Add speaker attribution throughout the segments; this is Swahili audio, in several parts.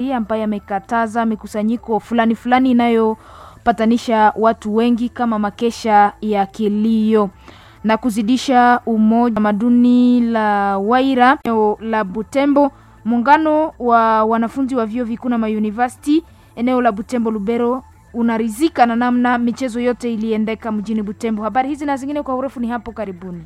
Speaker 1: ambaye amekataza mikusanyiko fulani fulani inayopatanisha watu wengi kama makesha ya kilio na kuzidisha umoja tamaduni la Waira eneo la Butembo. Muungano wa wanafunzi wa vyuo vikuu na mauniversity eneo la Butembo Lubero unarizika na namna michezo yote iliendeka mjini Butembo. Habari hizi na zingine kwa urefu ni hapo karibuni.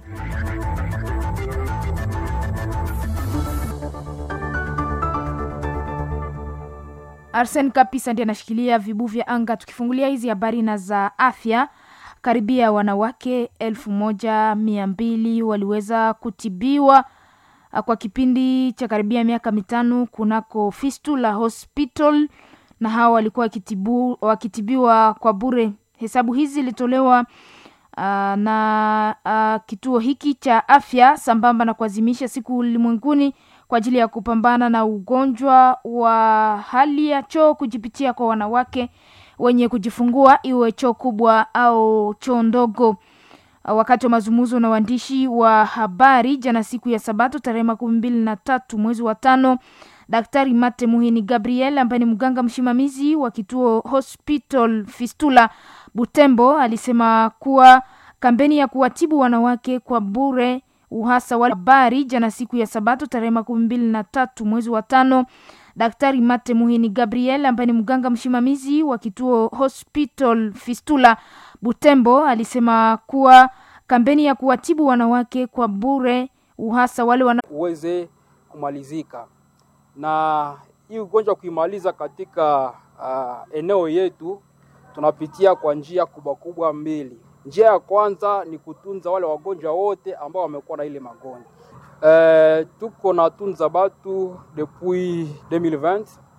Speaker 1: Arsen Kapisa ndiye anashikilia vibu vya anga. Tukifungulia hizi habari na za afya, karibia wanawake elfu moja mia mbili waliweza kutibiwa kwa kipindi cha karibia miaka mitano kunako Fistula Hospital, na hawa walikuwa wakitibu, wakitibiwa kwa bure. Hesabu hizi zilitolewa uh, na uh, kituo hiki cha afya sambamba na kuadhimisha siku ulimwenguni kwa ajili ya kupambana na ugonjwa wa hali ya choo kujipitia kwa wanawake wenye kujifungua, iwe choo kubwa au choo ndogo. Wakati wa mazungumzo na waandishi wa habari jana siku ya Sabato tarehe makumi mbili na tatu mwezi wa tano, Daktari Mate Muhini Gabriel ambaye ni mganga msimamizi wa kituo Hospital Fistula Butembo alisema kuwa kampeni ya kuwatibu wanawake kwa bure uhasa wa habari jana siku ya Sabato tarehe makumi mbili na tatu mwezi wa tano. Daktari Mate Muhini Gabriel ambaye ni mganga msimamizi wa kituo Hospital Fistula Butembo alisema kuwa kampeni ya kuwatibu wanawake kwa bure uhasa wale wana...
Speaker 2: uweze kumalizika na hii ugonjwa kuimaliza katika uh, eneo yetu tunapitia kwa njia kubwa kubwa mbili. Njia ya kwanza ni kutunza wale wagonjwa wote ambao wamekuwa na ile magonjwa. Uh, tuko na tunza batu depuis 2020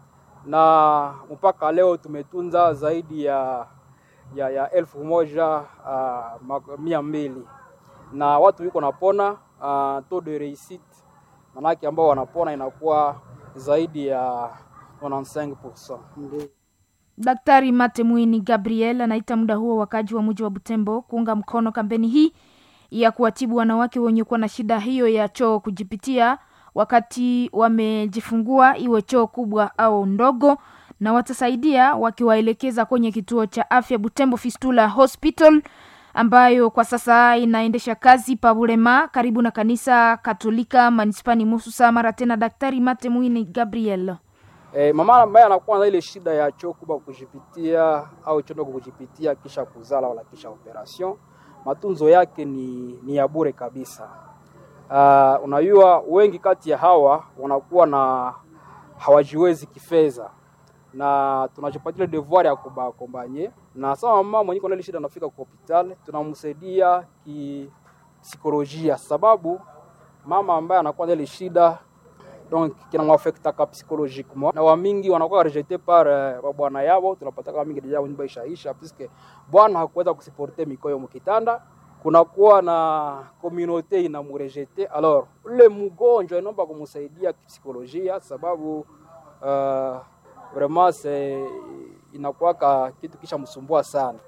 Speaker 2: na mpaka leo tumetunza zaidi ya ya, ya elfu moja uh, mia mbili na watu wiko napona uh, taux de réussite manake ambao wanapona inakuwa zaidi ya 95%.
Speaker 1: Daktari Mate Mwini Gabriel anaita muda huo wakaji wa mji wa Butembo kuunga mkono kampeni hii ya kuwatibu wanawake wenye kuwa na shida hiyo ya choo kujipitia wakati wamejifungua, iwe choo kubwa au ndogo, na watasaidia wakiwaelekeza kwenye kituo cha afya Butembo Fistula Hospital ambayo kwa sasa inaendesha kazi Pabulema karibu na kanisa Katolika manispani Mususa. Mara tena Daktari Mate Mwini Gabriel.
Speaker 2: E, mama ambaye anakuwa na ile shida ya choo kubwa kujipitia au choo ndogo kujipitia kisha kuzala wala kisha operation, matunzo yake ni, ni ya bure kabisa. Uh, unajua wengi kati ya hawa wanakuwa na hawajiwezi kifedha na tunachopatia devoir ya kubakombanye na sawa, mama mwenye kuna ile shida anafika kwa hospitali, tunamsaidia kipsikolojia, sababu mama ambaye anakuwa na ile shida donc kinamwafekta ka psychologiquement na wamingi wanakuwa rejete par uh, bwana yao. Tunapata kama mingi deja nyumba ishaisha puisque bwana hakuweza kusiporte mikoyo mkitanda, kunakuwa na communauté inamurejete. Alors ule mgonjwa inaomba kumsaidia kipsikolojia, sababu uh, vraiment c'est inakuwa kitu kisha msumbua sana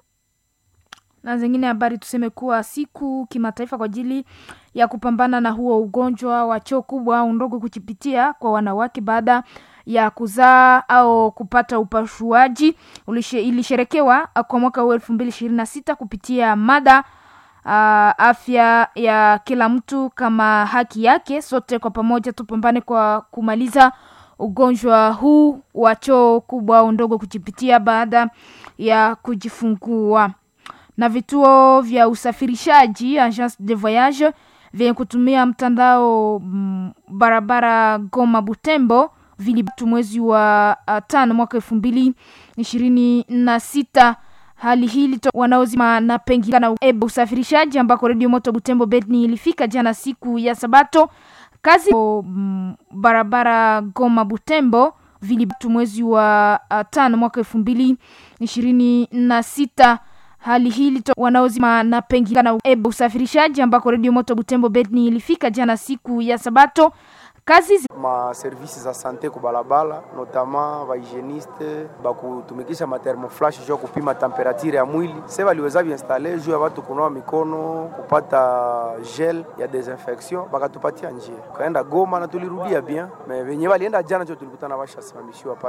Speaker 1: na zingine habari tuseme kuwa siku kimataifa kwa ajili ya kupambana na huo ugonjwa wa choo kubwa au ndogo kuchipitia kwa wanawake baada ya kuzaa au kupata upasuaji ilisherekewa kwa mwaka huu elfu mbili ishirini na sita kupitia mada uh, afya ya kila mtu kama haki yake. Sote kwa pamoja tupambane kwa kumaliza ugonjwa huu wa choo kubwa au ndogo kuchipitia baada ya kujifungua na vituo vya usafirishaji agence de voyage vyenye kutumia mtandao m, barabara Goma Butembo vilibatu mwezi wa uh, tano mwaka elfu mbili ishirini na sita. Hali hii wanaozima na pengine na usafirishaji ambako redio moto Butembo Beni ilifika jana siku ya Sabato kazi m, barabara Goma Butembo vilibatu mwezi wa uh, tano mwaka elfu mbili ishirini na sita hali hii wanaozima na pengine na usafirishaji ambako redio moto Butembo Beni ilifika jana siku ya Sabato kazi
Speaker 3: ma service za sante ku balabala notama ba hygieniste bakutumikisha ma thermoflash juu kupima temperature ya mwili se baliweza biinstale juu ya watu kunawa mikono kupata gel ya desinfection bakatupatia njia kaenda Goma na tulirudia bien me venye balienda jana jo tulikutana bashasimamishiwa